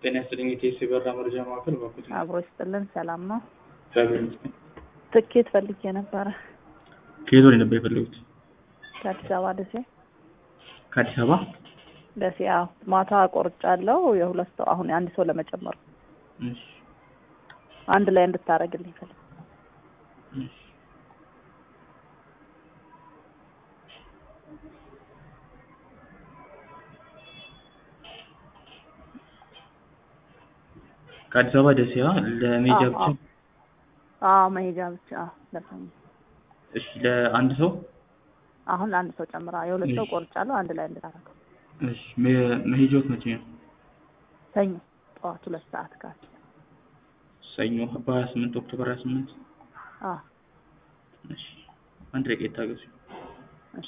ጤና ይስጥልኝ የቴስ የበራ መረጃ ማዕከል በኩት አብሮ ይስጥልን። ሰላም ነው። እግዚአብሔር ይመስገን። ትኬት ፈልጌ ነበረ ከየት ወደ ነበር የፈለጉት? ከአዲስ አበባ ደሴ ከአዲስ አበባ ደሴ። አዎ ማታ ቆርጫለሁ። የሁለት ሰው አሁን አንድ ሰው ለመጨመር ነው። እሺ፣ አንድ ላይ እንድታደርግልኝ ፈልግ እሺ። ከአዲስ አበባ ደሴ አ ለሜጃ አዎ፣ ብቻ? አዎ። አዎ መሄጃ ብቻ አዎ፣ ለሰኞ እሺ፣ ለአንድ ሰው አሁን ለአንድ ሰው ጨምራ የሁለት ሰው እሺ። ቆርጫለሁ። አንድ ላይ እንድታደርገው እሺ፣ መ- መሄጃዎት መቼ ነው? ሰኞ ጠዋት ሁለት ሰዓት ካል ሰኞ በሀያ ስምንት ኦክቶበር ሀያ ስምንት አዎ እሺ፣ አንድ ደቂቃ ይታገሱ። እሺ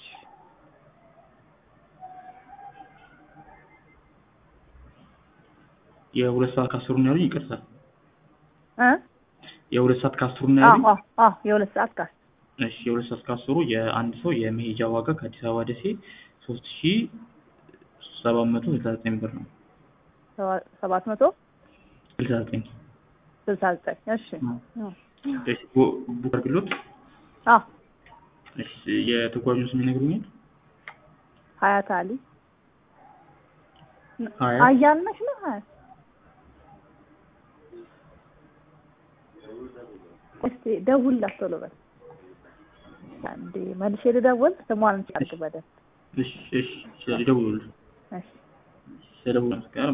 የሁለት ሰዓት ከአስሩ ነው ያሉኝ? ይቅርታ፣ እ የሁለት ሰዓት ከአስሩ ነው አዎ ያሉኝ? አዎ አዎ የሁለት ሰዓት ካል እሺ የሁለት ሰዓት ከአስሩ የአንድ ሰው የመሄጃ ዋጋ ከአዲስ አበባ ደሴ ሶስት ሺ ሰባት መቶ ስልሳ ዘጠኝ ብር ነው። ሰባ- ሰባት መቶ ስልሳ ዘጠኝ ስልሳ ዘጠኝ እሺ አዎ። አዎ እሺ ቡ- ቡክ አድርግሎት። አዎ እሺ የተጓዡን ስም ይነግሩኛል? ሀያት አሊ ሀያት? አያልነሽ ነው ሀያት እስቲ ደውልላት ቶሎ በል እንዴ መልሼ ልደውል ስሟን ጫርግ በደንብ እሺ እሺ ስለደውሉልኝ እሺ ስለደውሉ